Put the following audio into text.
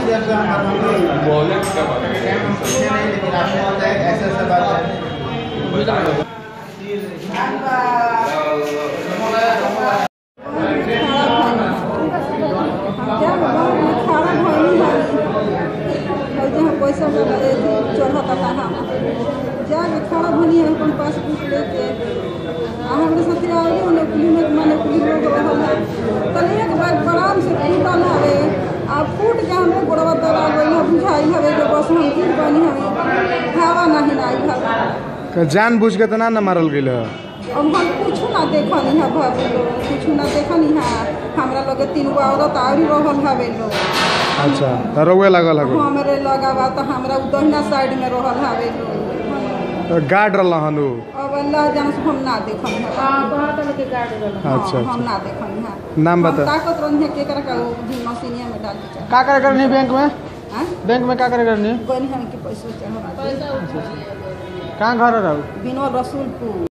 देर से हम हम लोग बोले क्या बात हम पूछे नहीं लेकिन आपने बताया ऐसे ऐसे बात है पैसा चढ़ता था हम जाके खड़ा भनी है अपन पासबुक लेके आ हमारे साथे आगे उन्हें कुली में माने कुली लोग रहल है तनी एक बार बराम से फूटल हवे आ फूट के हमें गोड़वा दला गई है बुझाई हवे जो बस हम गिर बनी हमें हवा नहीं आई हवे जान बुझ के तो ना न मारल गेल है अब हम कुछ ना देखनी है भाभी लोग कुछ ना देखनी है हमरा लगे तीन गो औरत आउरी रहल हवे लोग अच्छा तो रउए लागल है हमरे लगावा तो हमरा उ दहिना साइड में रहल हवे लोग तो गार्ड रहन उ अब अल्लाह जान से हम ना देखनी है अच्छा, हाँ, अच्छा। हम ना देखनी है नाम हम बता ताकत रही है केकरा का वो भी मशीनिया में डाल के चाहे का करे करनी बैंक में हाँ बैंक में का करे करनी गनी हम के पैसा चढ़ा कहाँ घर रहू बिनो रसूलपुर